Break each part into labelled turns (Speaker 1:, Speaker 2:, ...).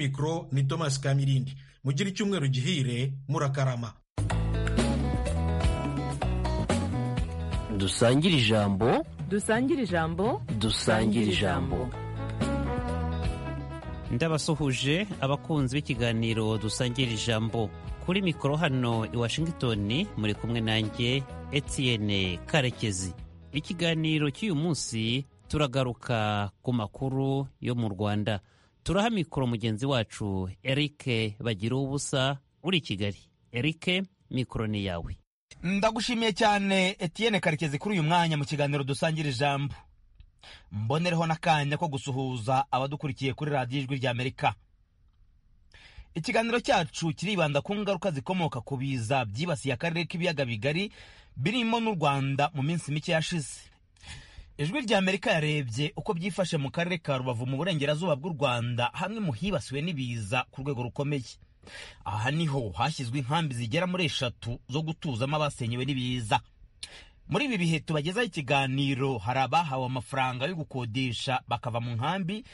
Speaker 1: mikoro ni Thomas Kamirindi mugire icyumweru gihire murakarama
Speaker 2: dusangire ijambo
Speaker 3: dusangire ijambo
Speaker 2: dusangire ijambo
Speaker 4: ndabasuhuje abakunzi b'ikiganiro dusangira ijambo kuri mikoro hano i washington muri kumwe nanjye etienne karekezi ikiganiro cy'uyu munsi turagaruka ku makuru yo mu rwanda turaha mikoro mugenzi wacu eric bagira ubusa uri i kigali eric mikoro ni yawe
Speaker 5: ndagushimiye cyane etienne karekezi kuri uyu mwanya mu kiganiro dusangira ijambo mbonereho n'akanya ko gusuhuza abadukurikiye kuri radiyo ijwi ry'amerika ikiganiro cyacu kiribanda ku ngaruka zikomoka ku biza byibasiye akarere k'ibiyaga bigari birimo n'u rwanda mu minsi mike yashize ijwi ry'amerika yarebye uko byifashe mu karere ka rubavu mu burengerazuba bw'u rwanda hamwe mu hibasiwe n'ibiza ku rwego rukomeye aha niho hashyizwe inkambi zigera muri eshatu zo gutuzamo abasenyewe n'ibiza muri ibi bihe tubagezaho ikiganiro hari abahawe amafaranga yo gukodesha bakava mu nkambi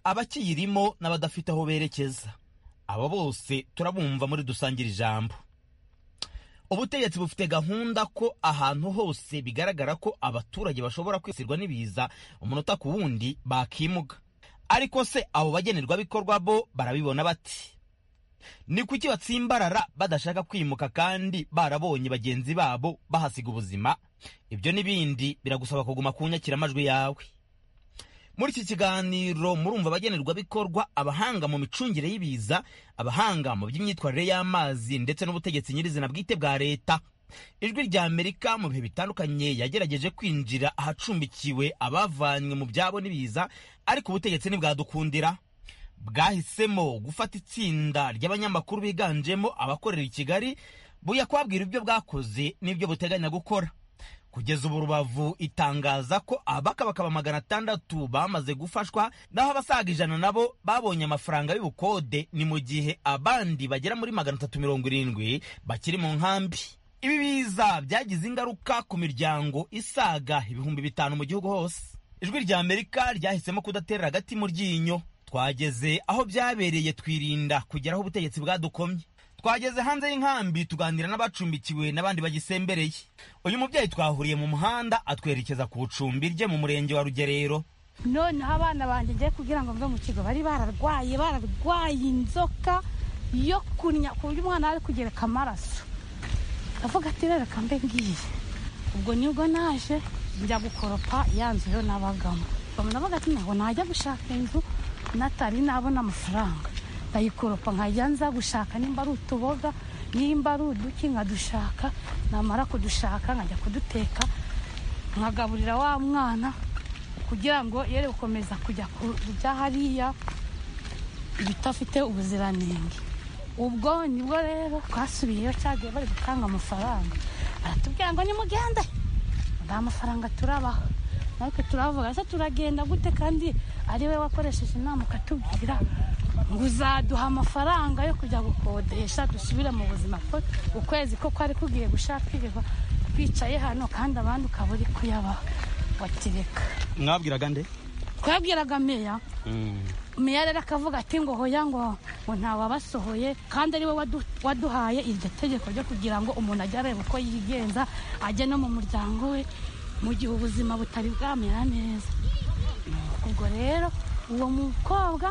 Speaker 5: abakiyirimo n'abadafite aho berekeza abo bose turabumva muri dusangira ijambo ubutegetsi bufite gahunda ko ahantu hose bigaragara ko abaturage bashobora kwisirwa n'ibiza umunota ku wundi bakimuga ariko se abo bagenerwabikorwa bo barabibona bati ni kuki batsimbarara badashaka kwimuka kandi barabonye bagenzi babo bahasiga ubuzima ibyo n'ibindi biragusaba kuguma ku nyakiramajwi yawe muri iki kiganiro murumva abagenerwabikorwa abahanga mu micungire y'ibiza abahanga mu by'imyitwarire y'amazi ndetse n'ubutegetsi nyirizina bwite bwa leta ijwi rya amerika mu bihe bitandukanye yagerageje kwinjira ahacumbikiwe abavanywe mu byabo n'ibiza ariko ubutegetsi ntibwadukundira bwahisemo gufata itsinda ry'abanyamakuru biganjemo abakorera i kigali buya kubabwira ibyo bwakoze n'ibyo buteganya gukora kugeza ubu rubavu itangaza ko abakabakaba magana atandatu bamaze gufashwa naho abasaga ijana nabo babonye amafaranga y'ubukode ni mu gihe abandi bagera muri magana atatu mirongo irindwi bakiri mu nkambi ibi biza byagize ingaruka ku miryango isaga ibihumbi bitanu mu gihugu hose ijwi rya amerika ryahisemo kudatera hagati mu ryinyo twageze aho byabereye twirinda kugera aho ubutegetsi bwadukomye twageze hanze y'inkambi tuganira n'abacumbikiwe n'abandi bagisembereye uyu mubyeyi twahuriye mu muhanda atwerekeza ku icumbi rye mu murenge wa rugerero
Speaker 6: noneho abana banjye ngiye kugira ngo mve mu kigo bari bararwaye bararwaye inzoka yo kunya ku buryo umwana ari kugereka amaraso avuga ati rero kambe ngiye ubwo nibwo naje njya gukoropa ya nzu yo nabagamo bamunavuga ati ntabwo najya gushaka inzu natari nabona amafaranga ndayikoropa nkajya nza gushaka nimba ari utuboga nimba ari uduki nkadushaka namara kudushaka nkajya kuduteka nkagaburira wa mwana kugira ngo yere gukomeza kujya kurya hariya ibidafite ubuziranenge ubwo nibwo rero twasubiyeyo cyagiye bari gutanga amafaranga baratubwira ngo nimugende nta mafaranga turabaha natwe turavuga se turagenda gute kandi ari we wakoresheje inama ukatubwira ngo uzaduha amafaranga yo kujya gukodesha dusubire mu buzima ukwezi ko kwari kugiye gushakirwa twicaye hano kandi abandi ukaba uri kuyabaha watireka
Speaker 5: mwabwiraga nde
Speaker 6: twabwiraga meya meya rero akavuga ati ngo hoya ngo ngo ntawabasohoye kandi ari we waduhaye iryo tegeko ryo kugira ngo umuntu ajye areba uko yigenza ajye no mu muryango we mu gihe ubuzima butari bwamera neza ubwo rero uwo mukobwa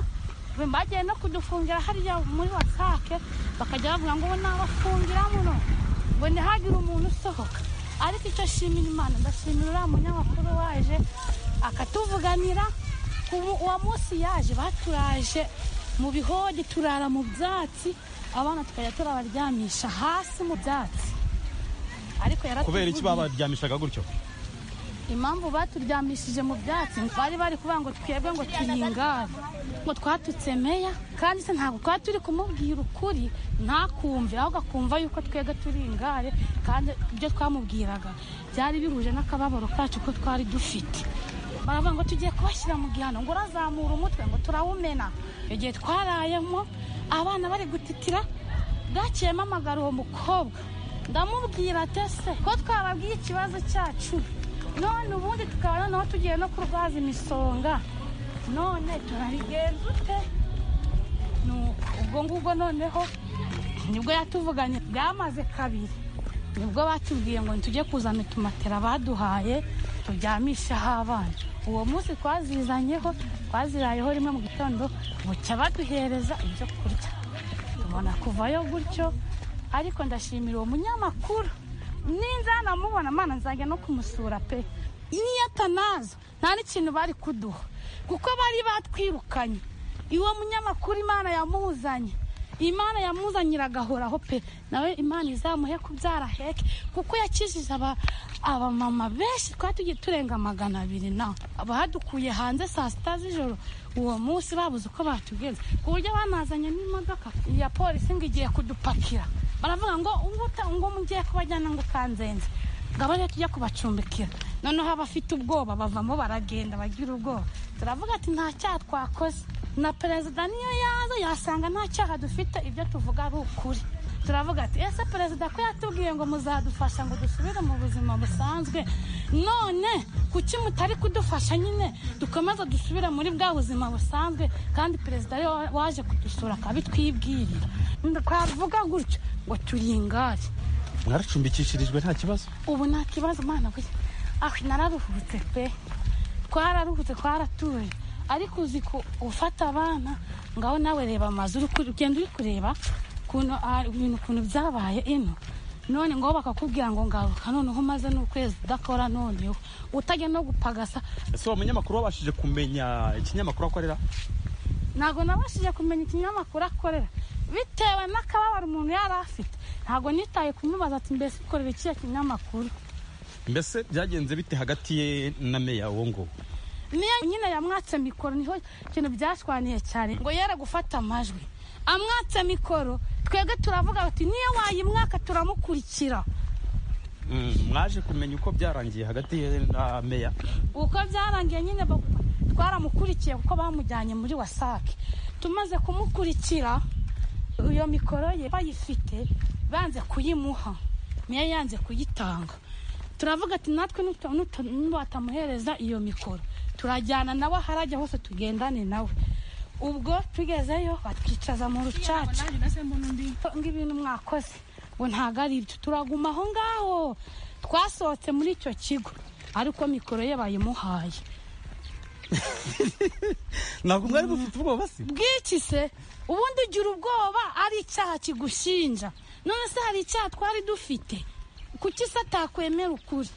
Speaker 6: bagiye no kudufungira hariya muri wasake bakajya bavuga ngo nabafungira muno ngo ntihagire umuntu usohoka ariko icyo ashimira imana ndashimira uriya munyamakuru waje akatuvuganira uwo munsi yaje baturaje mu bihode turara mu byatsi abana tukajya turabaryamisha hasi mu byatsi
Speaker 5: ariko kubera iki babaryamishaga gutyo
Speaker 6: impamvu baturyamishije mu byatsi bari bari kuvuga ngo twebwe ngo turihingane ngo twatutse meya kandi se ntabwo twari turi kumubwira ukuri ntakumve ahubwo akumva yuko twebwe turi ingare kandi ibyo twamubwiraga byari bihuje n'akababaro kacu ko twari dufite baravuga ngo tugiye kubashyira mu gihano ngo urazamura umutwe ngo turawumena icyo gihe twarayemo abana bari gutitira bwakiyemo amagara uwo mukobwa ndamubwira atese ko twababwiye ikibazo cyacu none ubundi tukaba noneho tugiye no kurwaza imisonga none turarigenza ute ubwo ngubwo noneho nibwo yatuvuganye byamaze kabiri nibwo batubwiye ngo tujye kuzana utumatera baduhaye turyamisheho abana uwo munsi twazizanyeho twazirayeho rimwe mu gitondo bucya baduhereza ibyo kurya tubona kuvayo gutyo ariko ndashimira uwo munyamakuru ninza namubona amana nzajya no kumusura pe niyo atanaza nta n'ikintu bari kuduha kuko bari batwirukanye iwo munyamakuru imana yamuzanye imana yamuzanyira agahoraho pe nawe imana izamuhe kubyara heke kuko yakijije aba abamama benshi twari tugiye turenga magana abiri nawe abahadukuye hanze saa sita z'ijoro uwo munsi babuze uko batugenza ku buryo banazanye n'imodoka ya polisi ngo igiye kudupakira baravuga ngo nguta ngo mugiye kubajyana ngo ukanzenze ngo abo rero tujya kubacumbikira noneho abafite ubwoba bavamo baragenda bagira ubwoba turavuga ati nta cyaha twakoze na perezida niyo yaza yasanga nta cyaha dufite ibyo tuvuga ari ukuri turavuga ati ese perezida ko yatubwiye ngo muzadufasha ngo dusubire mu buzima busanzwe none kuki mutari kudufasha nyine dukomeze dusubire muri bwa buzima busanzwe kandi perezida ariwe waje kudusura akabitwibwirira twavuga gutyo ngo turi ingari
Speaker 3: mwaracumbikishirijwe nta kibazo
Speaker 6: ubu nta kibazo mwana we aho nararuhutse pe twararuhutse twaratuye ariko uzi ko ufata abana ngaho nawe reba amazu uri kure- ugenda uri kureba ukuntu ah, ibintu ukuntu byabaye ino none ngo bakakubwira ngo ngaruka noneho umaze n'ukwezi udakora noneho utajya no gupagasa
Speaker 3: ese uwo munyamakuru wabashije kumenya ikinyamakuru akorera
Speaker 6: ntabwo nabashije kumenya ikinyamakuru akorera bitewe n'akababaro umuntu yari afite ntabwo nitaye kumubaza ati mbese ukorera ikihe kinyamakuru
Speaker 3: mbese byagenze bite hagati ye na meya uwo nguwo
Speaker 6: niyo nyine yamwatse mikoro niho ikintu byashwaniye cyane ngo yere gufata amajwi amwatse mikoro twebwe turavuga bati niyo wayimwaka turamukurikira
Speaker 3: Mm, mwaje kumenya uko byarangiye hagati ye na meya
Speaker 6: uko byarangiye nyine ba- twaramukurikiye kuko bamujyanye muri wasake tumaze kumukurikira iyo mikoro ye bayifite banze kuyimuha niyo yanze kuyitanga turavuga ati natwe nuta- nuta- nubatamuhereza iyo mikoro turajyana nawe aho arajya hose tugendane nawe ubwo tugezeyo batwicaza mu rucaca ngo ibintu mwakoze ngo ntabwo ari ibyo turaguma aho ngaho twasohotse muri icyo kigo ariko mikoro ye bayimuhaye
Speaker 3: ntabwo mwari mufite ubwoba se
Speaker 6: bw'iki se ubundi ugira ubwoba ari icyaha kigushinja none se hari icyaha twari dufite kuki se atakwemera ukuri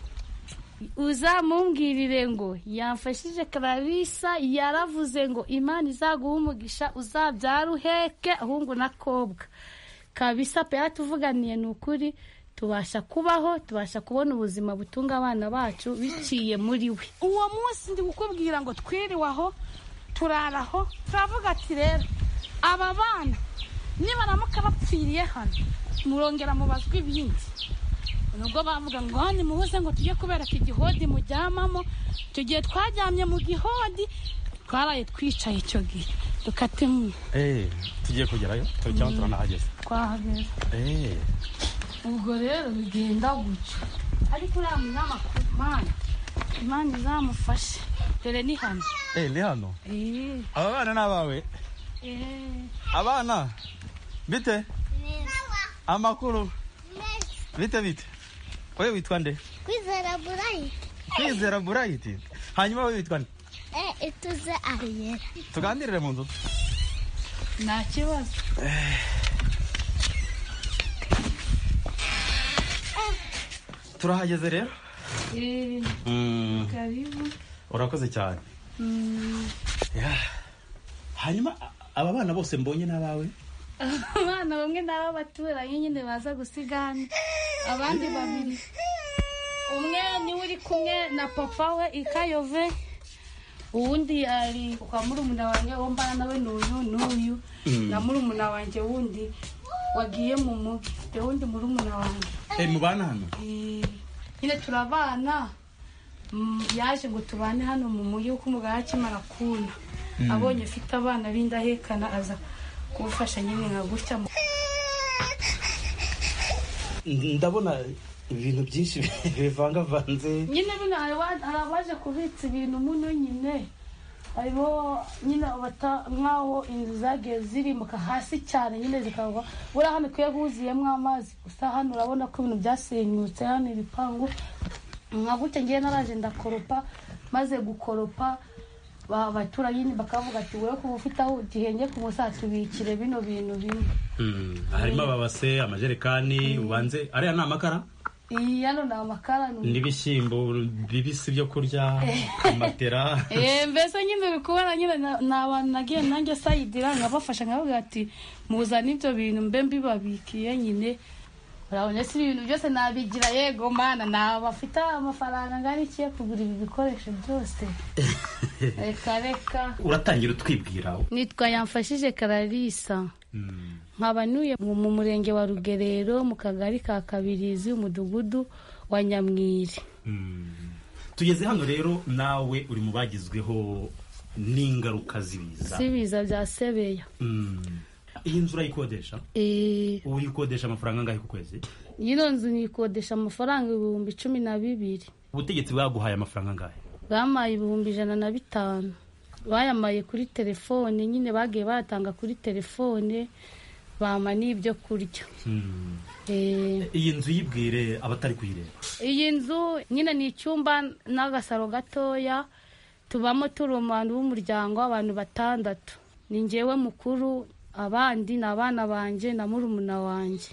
Speaker 7: uzamumbwirire ngo yamfashije kararisa yaravuze ngo imana izaguha umugisha uzabyara uheke ahungu n'akobwa kabisa pe yatuvuganiye ni ukuri tubasha kubaho tubasha kubona ubuzima butunga abana bacu biciye muri we
Speaker 6: uwo munsi ndi kukubwira ngo twiriwaho turaraho turavuga ati rero aba bana nibaramuka bapfiriye hano murongera mubazwa ibindi nubwo bavuga ngo hano muhuze ngo tujye kubereka igihodi muryamamo tugiye twaryamye mu gihodi twaraye twicaye icyo gihe dukatemu
Speaker 3: Eh, tugiye kugerayo turi cyangwa turanahageze
Speaker 6: twahageze
Speaker 3: Eh,
Speaker 6: ubwo rero bigenda gutyo ariko uriya munyamakuru mana imana izamufashe dore ni hano
Speaker 3: eh, ni hano
Speaker 6: Eh.
Speaker 3: aba bana ni abawe abana bite amakuru bite bite wowe witwa nde
Speaker 8: Kwizera burayiti
Speaker 3: kwizera burayiti hanyuma wowe witwa nde
Speaker 8: e ituze ariyera
Speaker 3: tuganirire mu nzu
Speaker 6: nta kibazo
Speaker 3: turahageze rero
Speaker 6: Eh,
Speaker 3: Mm,
Speaker 6: karibu
Speaker 3: urakoze cyane Yeah. hanyuma a- aba bana bose mbonye n'abawe
Speaker 7: abana bamwe ni ab'abaturanyi nyine baza gusiga hano abandi babiri
Speaker 6: umwe niwe uri kumwe na papa we ikayove uwundi ari kwa murumuna wanjye wo mbana nawe n'uyu n'uyu na murumuna wanjye wundi wagiye mu mugi mfite wundi murumuna wanjye
Speaker 3: Eh, mubana hano
Speaker 6: Eh, nyine turabana Mm, yaje ngo tubane hano mu mugi kuko umugabo akimara kuna abonye ufite abana b'indahekana aza kumufasha nyine nka gutya
Speaker 5: ndabona ibintu byinshi bivangavanze
Speaker 6: nyine bino hari wa- hari abaje kubitsa ibintu muno nyine harimo nyine bata nk'aho inzu zagiye zirimbuka hasi cyane nyine zikagwa buriya hano ikwiye huzuyemo amazi gusa hano urabona ko ibintu byasenyutse hano ibipangu nka gutya ngiye naraje ndakoropa maze gukoropa ba- abaturanyi bakavuga ati wowe kuba ufite aho ugihenge ku musatsi tubikire bino bintu bimwe
Speaker 3: Mm, harimo ababase amajerekani ubanze ariya ni amakara
Speaker 6: iyi hano ni amakara ni
Speaker 3: n'ibishyimbo bibisi byo kurya amatera
Speaker 6: Eh, mbese nyine uri kubona nyine na- ni abantu nagiye nanjye sayidira nkabafasha nkavuga ati muzane ibyo bintu mbe mbibabikiye nyine urabona si ibintu byose nabigira yego mana naba afite amafaranga ngari ikiye kugura ibi bikoresho byose reka reka
Speaker 3: uratangira utwibwira
Speaker 6: nitwa yamfashije kararisa
Speaker 3: Mm.
Speaker 6: nkaba ntuye mu mu murenge wa rugerero mu kagari ka kabirizi umudugudu wa nyamwiri
Speaker 3: tugeze hano rero nawe uri mu bagizweho n'ingaruka z'ibiza
Speaker 6: si ibiza bya sebeya
Speaker 3: Mm. iyi nzu urayikodesha
Speaker 6: Eh,
Speaker 3: ubu uyikodesha amafaranga angahe ku kwezi
Speaker 6: Ino nzu nikodesha amafaranga ibihumbi cumi na bibiri
Speaker 3: ubutegetsi bwaguhaye amafaranga angahe
Speaker 6: bampaye ibihumbi ijana na bitanu bayamaye kuri telefone nyine bagiye bayatanga kuri telefone bampa n'ibyo kurya
Speaker 3: Mm.
Speaker 6: Eh,
Speaker 3: iyi nzu yibwire abatari kuyireba
Speaker 6: iyi nzu nyine ni icyumba n'agasaro gatoya tubamo turi umuntu w'umuryango w'abantu batandatu ni njyewe mukuru abandi ni abana banjye na murumuna wanjye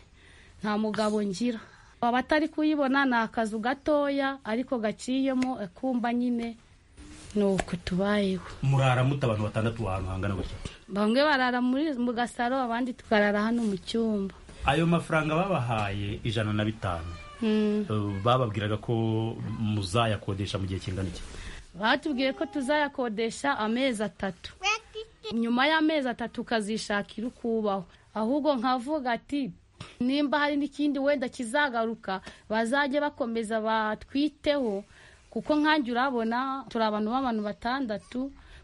Speaker 6: nta mugabo ngira abatari kuyibona ni akazu gatoya ariko gaciyemo akumba nyine ni uku tubayeho
Speaker 3: murara muta abantu batandatu ahantu hangana gutya
Speaker 6: bamwe barara muri mu gasaro abandi tukarara hano mu cyumba
Speaker 3: ayo mafaranga babahaye ijana na bitanu
Speaker 6: Mm.
Speaker 3: Uh, bababwiraga ko muzayakodesha mu gihe kingana iki
Speaker 6: batubwiye ko tuzayakodesha amezi atatu nyuma y'amezi atatu ukazishakira uko ubaho ahubwo nkavuga ati nimba hari n'ikindi wenda kizagaruka bazajye bakomeza batwiteho kuko nkanjye urabona turi abantu b'abantu batandatu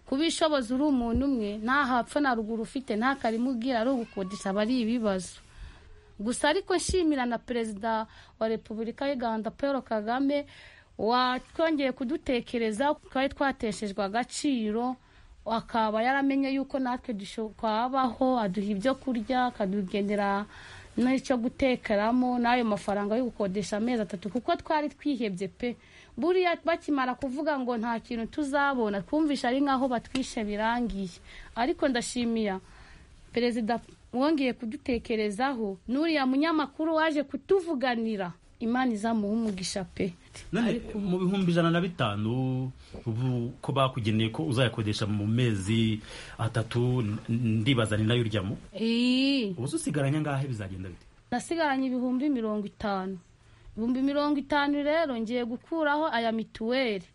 Speaker 6: kubishoboza uri umuntu umwe nta hapfa na ruguru ufite nta karima ubwira ari ugukodesha aba ari ibibazo gusa ariko nshimira na perezida wa repubulika y'u rwanda paul kagame watwongeye kudutekereza twari twateshejwe agaciro akaba yaramenye yuko natwe dusho- twabaho aduha ibyo kurya akadugenera n'icyo gutekeramo n'ayo mafaranga yo gukodesha amezi atatu kuko twari twihebye pe buriya bakimara kuvuga ngo nta kintu tuzabona twumvisha ari nk'aho batwishe birangiye ariko ndashimira perezida wongeye kudutekerezaho n'uriya munyamakuru waje kutuvuganira imana izamuha umugisha pe
Speaker 3: none mu bihumbi ijana na bitanu ubu ko bakugeneye ko uzayakodesha mu mezi atatu n- ndibaza ni nayo uryamo
Speaker 6: Ii,
Speaker 3: ubu usigaranye angahe bizagenda bite
Speaker 6: nasigaranye ibihumbi mirongo itanu ibihumbi mirongo itanu rero ngiye gukuraho aya mituweli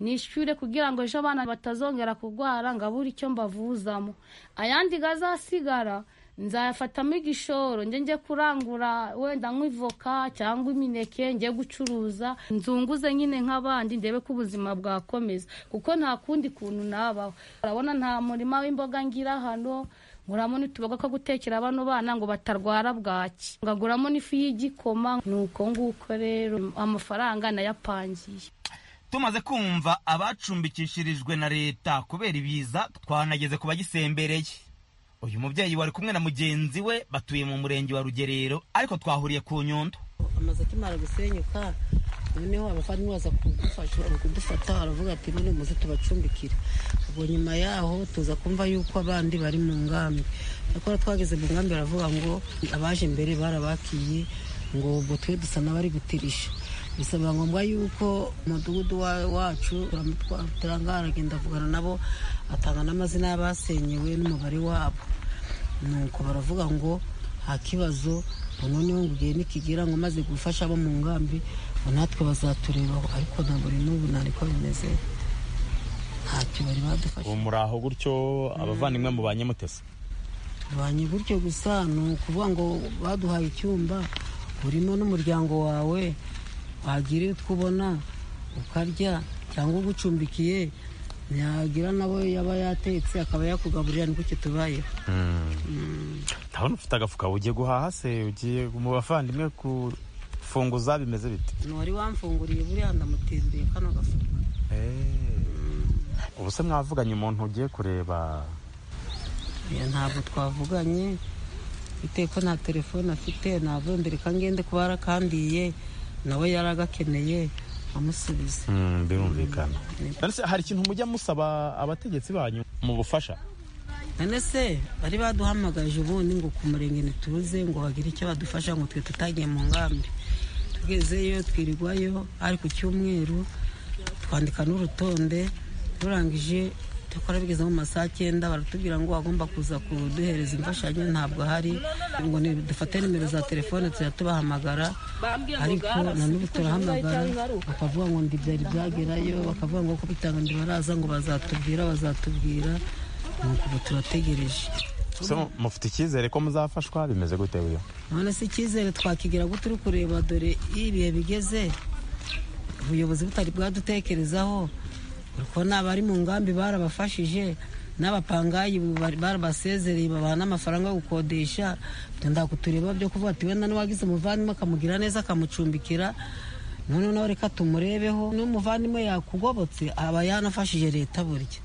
Speaker 6: nishyure kugira ngo ejo abana batazongera kurwara ngo abure icyo mbavuzamo ayandi gazasigara nzayafatamo igishoro njye njye kurangura wenda nk'ivoka cyangwa imineke njye gucuruza nzunguze nyine nk'abandi ndebe ko ubuzima bwakomeza kuko nta kundi kuntu nabaho urabona nta murima w'imboga ngira hano nguramo n'utuboga ko gutekera bano bana ngo batarwara bwaki ngaguramo n'ifu y'igikoma ni uko nguko rero amafaranga nayapangiye
Speaker 5: tumaze kumva abacumbikishirijwe na leta kubera ibiza twanageze ku bagisembereye uyu mubyeyi wari kumwe na mugenzi we batuye mu murenge wa rugerero ariko twahuriye ku nyundo
Speaker 9: amazu akimara gusenyuka noneho abavandimwe baza kudufasha kudufata aravuga ati none muze tubacumbikire ubwo nyuma yaho tuza kumva yuko abandi bari mu ngambi nyakora twageze mu ngambi baravuga ngo abaje mbere barabakiye ngo ubwo twe dusa n'abari gutirisha bisaba ngombwa yuko umudugudu wa- wacu turamutwara aragenda avugana nabo atanga n'amazina y'abasenyewe n'umubare wabo nuko baravuga ngo nta kibazo ngo noneho ngo igihe nikigera ngo maze gufasha abo mu ngambi ngo natwe bazaturebaho ariko ntabwo buri n'ubu ntariko bimeze ntacyo bari badufasha
Speaker 5: muri aho gutyo abavandimwe mu ba nyamutesi
Speaker 9: tubanye gutyo gusa ni ukuvuga ngo baduhaye icyumba urimo n'umuryango wawe wagira utwo ubona ukarya cyangwa ugucumbikiye ntiyagira nabo yaba yatetse akaba yakugaburira ni gutyo tubayeho
Speaker 10: ndabona ufite agafuka ugiye guhaha se ugiye mu bavandimwe kufunguza bimeze bite
Speaker 9: ntiwari wamfunguriye buriya ndamutindeye kano gafuka
Speaker 10: ubu se mwavuganye umuntu ugiye kureba
Speaker 9: Oya, ntabwo twavuganye iteko nta telefone afite navuye mbere kangende kuba yarakandiye nawe yari agakeneye amusubiza
Speaker 10: Mm, birumvikana None se hari ikintu mujya musaba abategetsi banyu mu bufasha
Speaker 9: none se bari baduhamagaje ubundi ngo ku murenge ntituze ngo bagire icyo badufasha ngo twe tutagiye mu ngambi tugezeyo twirirwayo ari ku cyumweru twandika n'urutonde rurangije dukora bigeze mu masaha cyenda baratubwira ngo bagomba kuza kuduhereza imfashanyo ntabwo hari ngo ni- dufate nimero za telefone tujya tubahamagara ariko na n'ubu turahamagara bakavuga ngo ndibyari byagerayo bakavuga ngo kubitanga ntibaraza ngo bazatubwira bazatubwira nuko ubu turategereje
Speaker 10: Se mu- mufite icyizere ko muzafashwa bimeze gute buriya
Speaker 9: none se icyizere twakigira gute uri kureba dore iyo ibihe bigeze ubuyobozi butari bwadutekerezaho uri kubona abari mu ngambi barabafashije n'abapangayi bari- barabasezereye babaha n'amafaranga yo gukodesha Ibyo ndakutureba byo kuvuga ati wenda n'uwagize umuvandimwe akamugira neza akamucumbikira noneho nawe reka tumurebeho n'umuvandimwe yakugobotse aba yanafashije leta burya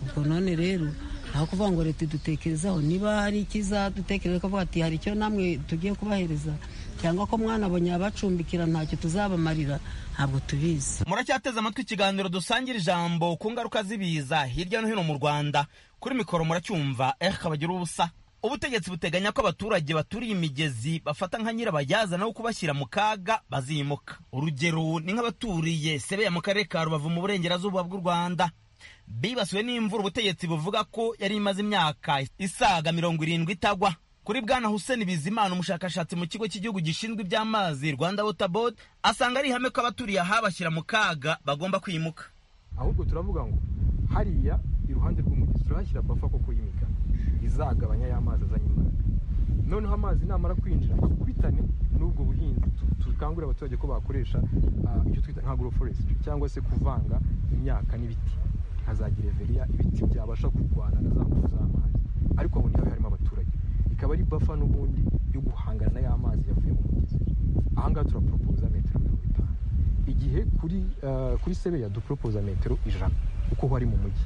Speaker 9: ubwo none rero nta kuvuga ngo leta idutekerezaho niba hari ikizadutekereza ko ati hari icyo namwe tugiye kubahereza cyangwa ko mwanabonye abacumbikira ntacyo tuzabamarira ntabwo tubizi
Speaker 5: muracyateze amatwi ikiganiro dusangira ijambo ku ngaruka z'ibiza hirya no hino mu rwanda kuri mikoro muracyumva eh kabagira ubusa ubutegetsi buteganya ko abaturage baturiye imigezi bafata nka nyirabayazana wo kubashyira mu kaga bazimuka urugero ni nk'abaturiye sebeya mu karere ka rubavu mu burengerazuba bw'u rwanda bibasiwe n'imvura ubutegetsi buvuga ko yari imaze imyaka isaga mirongo irindwi itagwa kuri bwana hussein bizimana umushakashatsi mu kigo cy'igihugu gishinzwe iby'amazi rwanda water board asanga ari ihame ko abaturiye ahabashyira mu kaga bagomba kwimuka
Speaker 11: ahubwo turavuga ngo hariya iruhande rw'umugezi turahashyira bafa koko y'imigano izagabanya ya mazi azanye imbaraga noneho amazi namara kwinjira akubitane n'ubwo buhinzi tu- dukangurira abaturage ko bakoresha ah, icyo twita nka agroforestry cyangwa se kuvanga imyaka n'ibiti nka za gereveriya ibiti byabasha kurwana na za ngufu z'amazi ariko aho niho harimo abaturage ikaba ari bafa n'ubundi yo guhangana na ya mazi yavuye mu mugezi aha ngaha turaporopoza metero mirongo itanu igihe kuri eh, kuri sebeya duporopoza metero ijana uko ho ari mu mujyi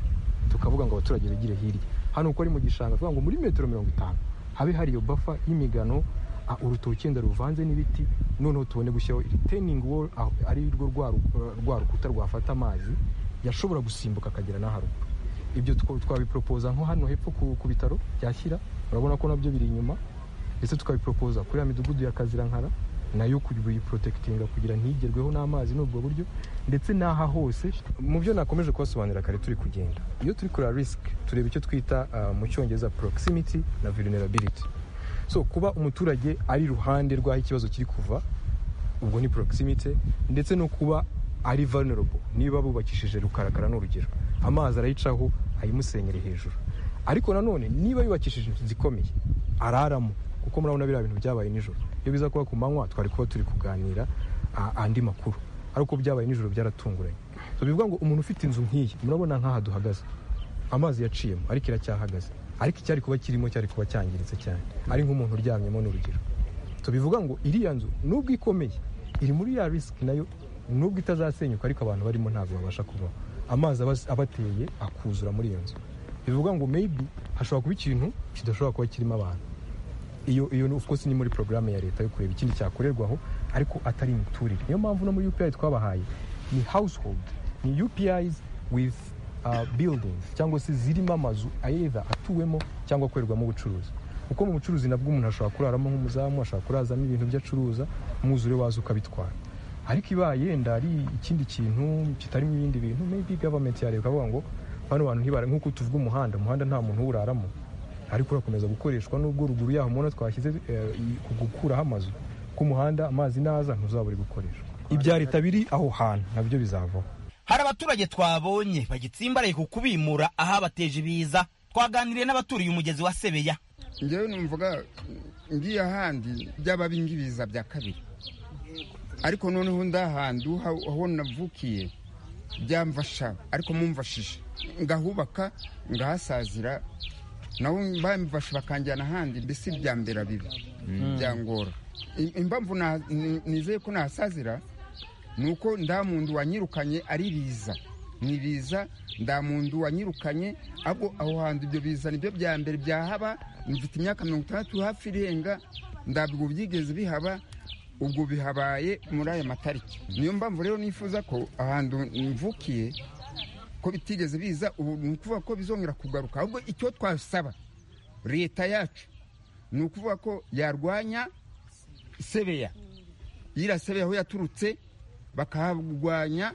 Speaker 11: tukavuga ngo abaturage bigire hirya hano uko ari mu gishanga tuvuga ngo muri metero mirongo itanu habe hari iyo bafa y'imigano ah, urutoki wenda ruvanze n'ibiti noneho tubone gushyiraho retaining wall aho- ari rwo rwa ru- rwa rukuta rwafata amazi yashobora gusimbuka akagera n'aharuguru ibyo two- twabiporopoza nko hano hepfo ku ku bitaro byashyira urabona ko nabyo biri inyuma ndetse tukabiporopoza kuri ya midugudu ya kazirankara nayo kuyiprotekitinga kugira ntigerweho n'amazi n'ubwo buryo ndetse n'aha hose mu byo nakomeje kubasobanurira kare turi kugenda iyo turi kureba risk tureba icyo twita ah, mu cyongereza proximity na vulnerability so kuba umuturage ari iruhande rw'aho ikibazo kiri kuva ubwo ni proximity ndetse no kuba ari vulnerable niba bubakishije rukarakara ni urugero amazi arayicaho ayimusenyere hejuru ariko nanone niba yubakishije inzu zikomeye araramo kuko murabona biriya bintu byabaye nijoro iyo biza kuba ku manywa twari kuba turi kuganira ah, andi makuru ariko byabaye nijoro byaratunguranye so bivuga ngo umuntu ufite inzu nk'iyi murabona nk'aha duhagaze amazi yaciyemo ariko iracyahagaze ariko icyari kuba kirimo cyari kuba cyangiritse cyane ari nk'umuntu uryamyemo ni urugero tubivuga ngo iriya nzu nubwo ikomeye iri muri ya risiki nayo nubwo itazasenyuka ariko abantu barimo ntabwo babasha kubaho amazi aba- aba ateye akuzura muri iyo nzu bivuga ngo maybe hashobora kuba ikintu kidashobora kuba kirimo abantu iyo iyo of course ni muri porogaramu ya leta yo kureba ikindi cyakorerwaho ariko atari imiturire niyo mpamvu no muri UPI twabahaye ni household ni UPIs with uh, buildings cyangwa se zirimo amazu either atuwemo cyangwa akorerwamo ubucuruzi kuko mu bucuruzi nabwo umuntu ashobora kuraramo nk'umuzamu ashobora kurazamo ibintu byo acuruza umwuzure waza ukabitwara ariko ibaye yenda ari ikindi kintu kitarimo ibindi bintu maybe government yareba ikavuga ngo bano bantu ntibara nk'uko tuvuga umuhanda umuhanda nta muntu uwuraramo ariko urakomeza gukoreshwa n'ubwo ruguru yaho mubona twashyize eh, i- ku gukuraho amazu k'umuhanda amazi naza ntuzabure gukoreshwa ibya leta biri aho hantu nabyo bizavaho
Speaker 5: hari abaturage twabonye bagitsimbaraye ku kubimura ahabateje ibiza twaganiriye n'abaturiye umugezi wa sebeya
Speaker 12: njyewe numvaga ngiye ahandi byaba bingi ibiza bya kabiri ariko noneho ndahandi aho navukiye byamfasha ariko mumfashije ngahubaka ngahasazira naho bamfashe bakanjyana ahandi mbese ibya mbere bibi
Speaker 13: Mm.
Speaker 12: byangora I- impamvu na- ni- nizeye ko nahasazira ni uko nda muntu wanyirukanye ari ibiza ni ibiza ndamuntu wanyirukanye ahubwo aho hantu ibyo bizana ibyo bya mbere byahaba mfite imyaka mirongo itandatu hafi irenga ntabwo byigeze bihaba ubwo bihabaye muri aya matariki niyo mpamvu rero nifuza ko ahantu mvukiye ko bitigeze biza ubu ni ukuvuga ko bizongera kugaruka ahubwo icyo twasaba leta yacu ni ukuvuga ko yarwanya sebeya yiriya sebeya aho yaturutse bakaharwanya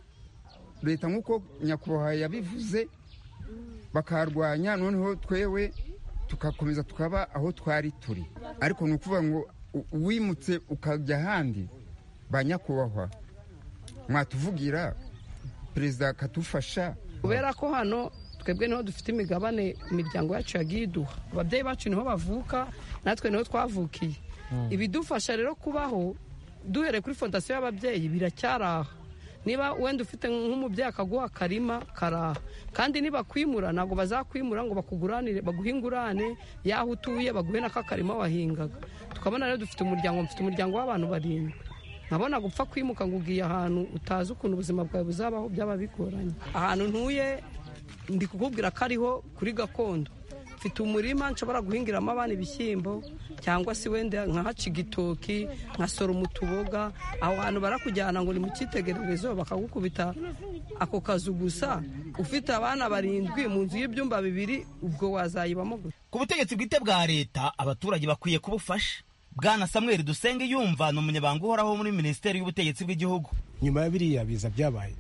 Speaker 12: leta nk'uko nyakubahwa yabivuze bakaharwanya noneho twewe tugakomeza tukaba aho twari turi ariko ni ukuvuga ngo wimutse ukajya ahandi ba nyakubahwa mwatuvugira perezida akadufasha
Speaker 13: kubera ko hano twebwe niho dufite imigabane imiryango yacu yagiye iduha ababyeyi bacu niho bavuka natwe niho twavukiye ibidufasha rero kubaho duhereye kuri fondasiyo y'ababyeyi biracyari aha niba wenda ufite nk'umubyeyi akaguha akarima karaha kandi nibakwimura ntabwo bazakwimura ngo bakuguranire baguhe ingurane y'aho utuye baguhe n'aka karima wahingaga tukabona rero dufite umuryango mfite umuryango w'abantu barindwi nkabona gupfa kwimuka ngo ugiye ahantu utazi ukuntu ubuzima bwawe buzabaho byaba bigoranye ahantu ntuye ndi kukubwira ko ariho kuri gakondo mfite umurima nshobora guhingiramo abana ibishyimbo cyangwa se wenda nkahaca igitoki nkasoroma utuboga aho hantu barakujyana ngo ni mu cyitegererezo bakagukubita ako kazu gusa ufite abana barindwi mu nzu y'ibyumba bibiri ubwo wazayibamo gusa
Speaker 5: ku butegetsi bwite bwa leta abaturage bakwiye kubufasha bwana samuel dusenge yumva ni umunyabanga uhoraho muri minisiteri y'ubutegetsi bw'igihugu
Speaker 14: nyuma ya biriya biza byabaye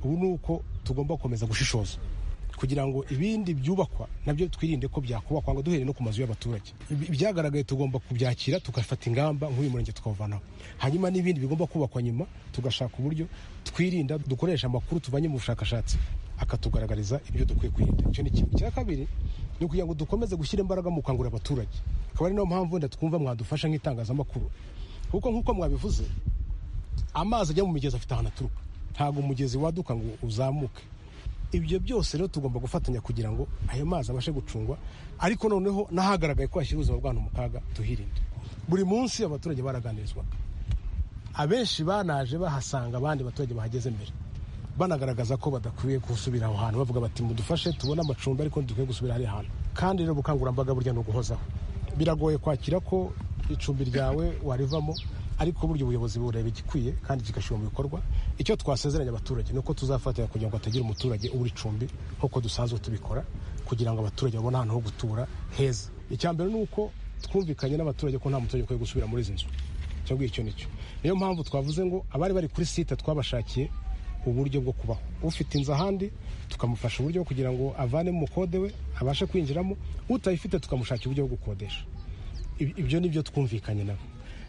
Speaker 14: ubu ni uko tugomba gukomeza gushishoza kugira ngo ibindi byubakwa nabyo twirinde ko byakubakwa ngo duhere no ku mazu y'abaturage ibyagaragaye tugomba kubyakira tugafata ingamba nk'uyu murenge tukawuvanaho hanyuma n'ibindi bigomba kubakwa nyuma tugashaka uburyo twirinda dukoresha amakuru tuvanye mu bushakashatsi akatugaragariza ibyo dukwiye kwirinda icyo ni kimwe icya kabiri ni ukugira ngo dukomeze gushyira imbaraga mu gukangurira abaturage akaba ari nayo mpamvu wenda twumva mwadufasha nk'itangazamakuru kuko nk'uko mwabivuze amazi ajya mu migezi afite ahantu aturuka ntabwo umugezi waduka ngo uzamuke ibyo byose rero tugomba gufatanya kugira ngo ayo mazi abashe gucungwa ariko noneho n'ahagaragaye ko hashyira ubuzima bw'abantu mu kaga tuhirinde buri munsi abaturage baraganirizwaga abenshi banaje bahasanga abandi baturage bahageze mbere banagaragaza ko badakwiye gusubira aho hantu bavuga bati mudufashe tubone amacumbi ariko ntidukwiye gusubira hariya hantu kandi rero ubukangurambaga burya ni uguhozaho biragoye kwakira ko icumbi ryawe warivamo ariko burya ubuyobozi bureba igikwiye kandi kigashyirwa mu bikorwa icyo twasezeranya abaturage ni uko tuzafatanya kugira ngo hatagira umuturage ubura icumbi nk'uko dusanzwe tubikora kugira ngo abaturage babone ahantu ho gutura heza icya mbere ni uko twumvikanye n'abaturage ko nta muturage ukwiye gusubira muri izi nzu icyo ngicyo icyo nicyo niyo mpamvu twavuze ngo abari bari kuri site twabashakiye uburyo bwo kubaho ufite inzu ahandi tukamufasha uburyo kugira ngo avanemo umukode we abashe kwinjiramo utayifite tukamushakira uburyo bwo gukodesha ibyo ni byo twumvikanye nabo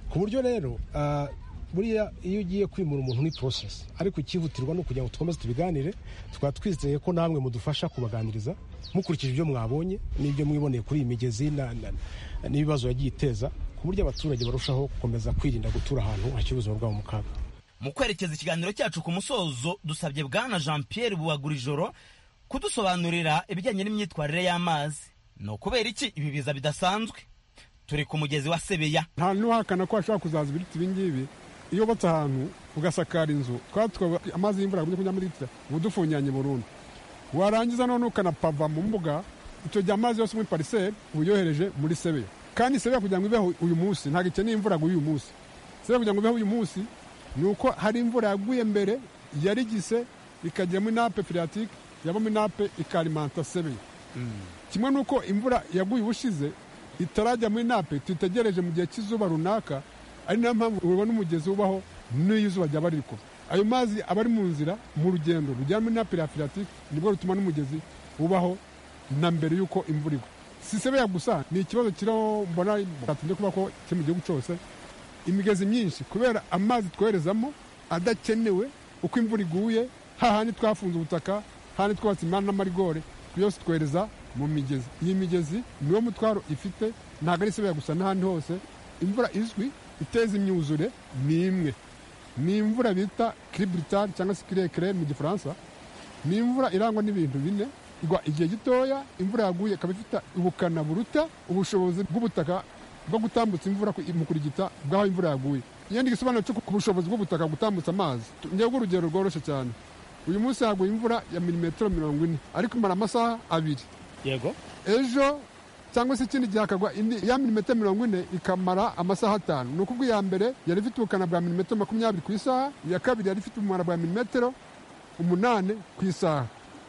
Speaker 14: ku buryo rero buriya iyo ugiye kwimura umuntu ni porosesi ariko ikihutirwa ni ukugira ngo dukomeze tubiganire tukaba twizeye ko namwe mudufasha kubaganiriza mukurikije ibyo mwabonye n'ibyo mwiboneye kuri iyi migezi n'ibibazo yagiye iteza ku buryo abaturage barushaho gukomeza kwirinda gutura ahantu hakiri ubuzima bwabo mu kaga
Speaker 5: mu kwerekeza ikiganiro cyacu ku musozo dusabye bwana jean pierre buhagurijoro kudusobanurira ibijyanye n'imyitwarire y'amazi ni ukubera iki ibi biza bidasanzwe turi ku mugezi wa sebeya
Speaker 15: nta n'uhakana ko hashobora kuzaza ibiriti ibingibi iyo ubatse ahantu ugasakara inzu amazi y'imvura agumye kujya muri litiro uba udufungiranye burundu warangiza none ukanapava mu mbuga icyo gihe amazi yose muri pariseri uba uyohereje muri sebeya kandi sebeya kugira ngo ibeho uyu munsi ntabwo ikeneye imvura yaguye uyu munsi sebeya kugira ngo ibeho uyu munsi ni uko hari imvura yaguye mbere yarigise ikagera muri nape filatike yabamo inape ikarimanta sebeya kimwe n'uko imvura yaguye ubushize itarajya muri nape tuyitegereje mu gihe cy'izuba runaka ari nayo mpamvu ubona umugezi ubaho n'iyo izuba ryaba riri kuva ayo mazi aba ari mu nzira mu rugendo rujyana muri nape filatike nibwo rutuma n'umugezi ubaho na mbere y'uko imvura igwa si sebeya gusa ni ikibazo kiriho mbona cyatinze kuba ko kiri mu gihugu cyose imigezi myinshi kubera amazi twoherezamo adakenewe uko imvura iguye hahandi twafunze ubutaka hahandi twubatse imihanda n'amarigore byose twohereza mu migezi iyi migezi niwo mutwaro ifite ntabwo ari sebeya gusa n'ahandi hose imvura izwi iteza imyuzure ni imwe ni imvura bita kiriburitari cyangwa se kirekire mu gifaransa ni imvura irangwa n'ibintu bine igwa igihe gitoya imvura yaguye ikaba ifite ubukana buruta ubushobozi bw'ubutaka bwo gutambutsa imvura mu kurigita bw'aho imvura yaguye iyindi gisobanuro cyo ku bushobozi bw'ubutaka gutambutsa amazi njyewe urugero rworoshye cyane uyu munsi haguye imvura ya milimetero mirongo ine ariko imara amasaha abiri
Speaker 10: yego
Speaker 15: ejo cyangwa se ikindi gihe hakagwa indi ya milimetero mirongo ine ikamara amasaha atanu ni ukuvuga iya mbere yari ifite ubukana bwa milimetero makumyabiri ku isaha iya kabiri yari ifite ubumara bwa milimetero umunani ku isaha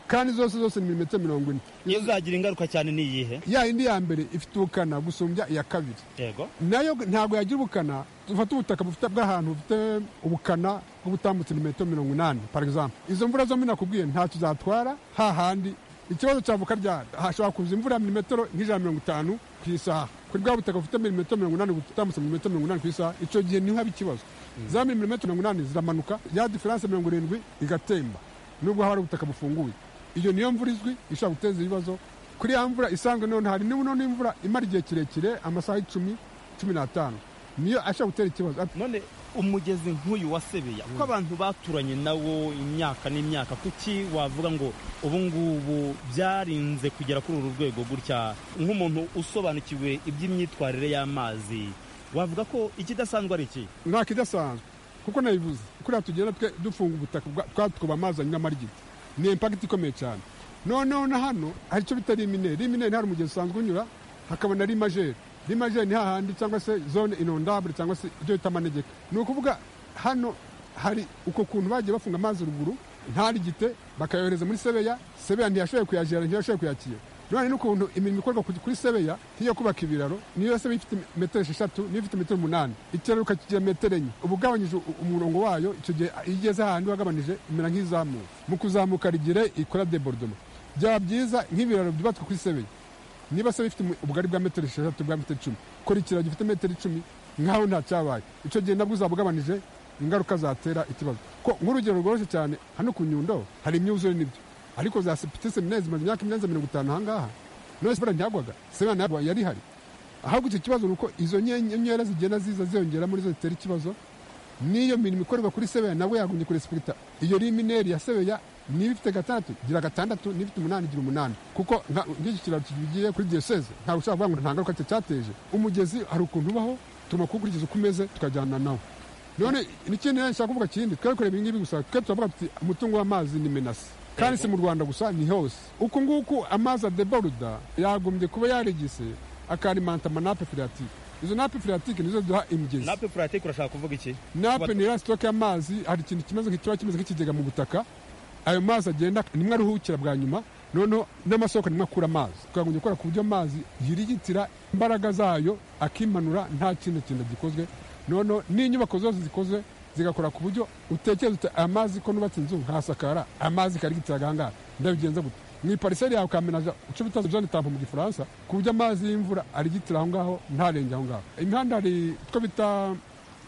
Speaker 15: kandi zose zose ni milimetero mirongo ine
Speaker 5: iyo zagira ingaruka cyane ni iyihe
Speaker 15: ya yindi ya mbere ifite ubukana gusumbya iya kabiri
Speaker 5: yego
Speaker 15: nayo ntabwo yagira ubukana dufate ubutaka bufite bw'ahantu bufite ubukana bwo butambutse metero mirongo inani par exemple izo mvura zombi nakubwiye ntacyo zatwara hahandi ikibazo cyavuka ryari hashobora kuza imvura ya milimetero nk'ijana mirongo itanu ku isaha kuri bwa butaka bufite milimetero mirongo inani butambutse milimetero mirongo inani ku isaha icyo gihe niho haba ikibazo za milimetero mirongo inani ziramanuka ya diferanse mirongo irindwi igatemba nubwo haba hari ubutaka bufunguye iyo niyo mvura izwi ishobora guteza ibibazo kuri ya mvura isanzwe none hari n'ibuno n'imvura imara igihe kirekire amasaha icumi cumi n'atanu niyo ashobora gutera ikibazo
Speaker 5: none umugezi nk'uyu wa sebeya ko abantu baturanye nawo imyaka n'imyaka kuki wavuga ngo ubu ngubu byarinze kugera kuri uru rwego gutya nk'umuntu usobanukiwe iby'imyitwarire y'amazi wavuga ko ikidasanzwe ari iki
Speaker 15: nta kidasanzwe kuko nabivuze kuriya tugenda twe dufunga ubutaka bwa- twatukuba amazi anywa amarigita ni impakiti ikomeye cyane noneho na hano hari icyo bita rimine rimine hari umugezi usanzwe unyura hakaba na rimajeri rimajeri ni hahandi cyangwa se zone inondable cyangwa se ibyo bita amanegeka ni ukuvuga hano hari uko kuntu bagiye bafunga amazi ruguru ntarigite bakayohereza muri sebeya sebeya ntiyashoboye kuyajyana ntiyashoboye kuyakira none n'ukuntu imirimo ikorwa ku- kuri sebeya nk'iyo kubaka ibiraro niyo sebeya ifite metero esheshatu niyo ifite metero umunani ikiraro ukakigira metero enye uba ugabanyije u- umurongo wayo icyo gihe iyo igeze ahandi wagabanije imera nk'izamuka mu kuzamuka rigire ikora debordoma byaba byiza nk'ibiraro byubatswe kuri sebeya niba se bifite ubugari bwa metero esheshatu bwa metero icumi kora ikiraro gifite metero icumi nk'aho nta cyabaye icyo gihe nabwo uzaba ugabanije ingaruka zatera ikibazo ko nk'urugero rworoshye cyane hano ku nyundo hari imyuzure n'ibyo ariko za sepite seminari zimaze imyaka irenze mirongo itanu ahangaha none sipora ntihagwaga seminari ntabwo yari ihari ahubwo icyo kibazo ni uko izo nyenyeri zigenda ziza ziyongera muri zo zitera ikibazo n'iyo mirimo ikorerwa kuri sebeya nawe yagombye kurespekita iyo rimineri ya sebeya niba ifite gatandatu gira gatandatu niba ifite umunani gira umunani kuko nka- nk'iki kiraro kigiye kuri diyoseze ntabwo ushobora kuvuga ngo nta ngaruka cya- cyateye umugezi hari ukuntu ubaho tugomba kuwukurikiza uko umeze tukajyana nawo none n'ikindi nshaka kuvuga kindi twari kureba ibingibi gusa twe turavuga tuti umutungo w'amazi ni menasi kandi si mu rwanda gusa ni hose uku nguku amazi adeboruda yagombye kuba yarigise akarimanta amanape filatike izo nape filatike nizo duha imigezi
Speaker 5: nape puratike urashaka kuvuga iki
Speaker 15: nape ni ya sitoke y'amazi hari ikintu kimeze kiba kimeze nk'ikigega mu butaka ayo mazi agenda nimwe aruhukira bwa nyuma noneho n'amasoko nimwe akura amazi tukagombye gukora ku buryo amazi yirigitira imbaraga zayo akimanura nta kindi kintu gikozwe noneho n'inyubako zose zikozwe zigakora ku buryo utekereza uti aya mazi ko nubatse inzu nkahasakara amazi karigitira agangaha ndabigenza gute mu ipariseri yawe ukamenaja uco bita zone tampo mu gifaransa ku buryo amazi y'imvura arigitira aho ngaho ntarenge aho ngaho imihanda hari utwo bita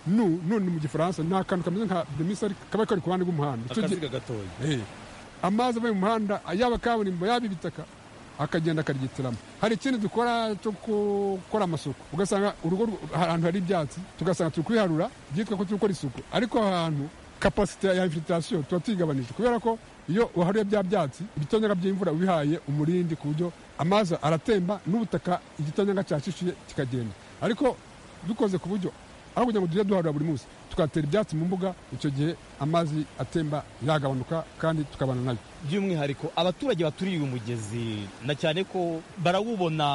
Speaker 15: nu nu ni mu gifaransa nta kantu kameze nka demisari kaba kari ku ruhande rw'umuhanda Icyo gihe-
Speaker 5: akaziga gatoya
Speaker 15: Eh. amazi ava mu muhanda yaba kaburimbo yaba ibitaka akagenda akaryitiramo hari ikindi dukora cyo gukora amasuku ugasanga urugo rw- ahantu hari ibyatsi tugasanga turi kubiharura byitwa ko turi gukora isuku ariko aho hantu kapasite ya infiltration tuba tuyigabanije kubera ko iyo waharuye bya byatsi ibitonyanga by'imvura ubihaye umurindi ku buryo amazi aratemba n'ubutaka igitonyanga cyashishuye kikagenda ariko dukoze ku buryo aho kugira ngo tujye duharura buri munsi tukatera ibyatsi mu mbuga icyo gihe amazi atemba yagabanuka kandi tukabana nayo
Speaker 5: by'umwihariko abaturage baturiye uyu mugezi na cyane ko barawubona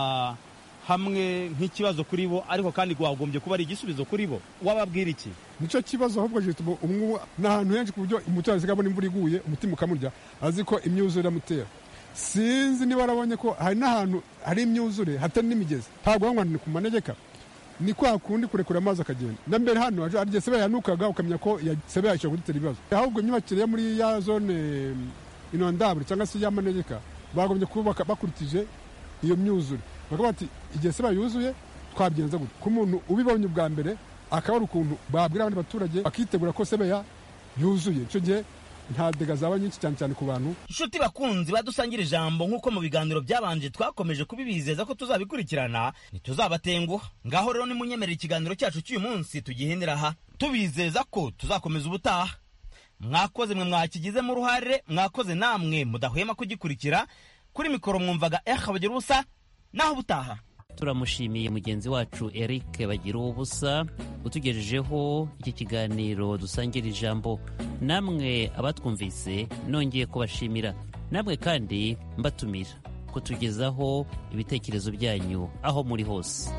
Speaker 5: hamwe nk'ikibazo kuri bo ariko kandi wagombye kuba ari igisubizo kuri bo wababwira iki
Speaker 15: nicyo kibazo ahubwo gituma umwuba ni ahantu henshi ku buryo umuturage asigaye abona imvura iguye umutima ukamurya azi ko imyuzure iramutera sinzi niba warabonye ko hari n'ahantu hari imyuzure hatari n'imigezi ntabwo wavuga ngo ni ku manegeka ni kwa kundi kurekura amazi akagenda na mbere hano hari igihe sebe yanukaga ukamenya ko ya- sebe yashobora kudutera ibibazo ahubwo imyubakire yo muri ya zone mm, inondable cyangwa se y'amanegeka bagombye kubaka bakurikije iyo myuzure bakavuga bati igihe sebe yuzuye twabigenza gutya ku muntu ubibonye ubwa mbere akaba ari ukuntu babwira abandi baturage bakitegura ko sebeya yuzuye icyo gihe nta dega zaba nyinshi cyane cyane ku bantu
Speaker 5: inshuti bakunzi badusangira ijambo nk'uko mu biganiro byabanje twakomeje kubibizeza ko tuzabikurikirana ntituzabatenguha ngaho rero nimunyemerera ikiganiro cyacu cy'uyu munsi tugihinira aha tubizeza ko tuzakomeza ubutaha mwakoze mwe mwakigizemo uruhare mwakoze namwe mudahwema kugikurikira kuri mikoro mwumvaga eha bugira ubusa naho ubutaha
Speaker 4: turamushimiye mugenzi wacu eric bagira ubusa utugejejeho iki kiganiro dusangira ijambo namwe abatwumvise nongeye kubashimira namwe kandi mbatumira kutugezaho ibitekerezo byanyu aho muri hose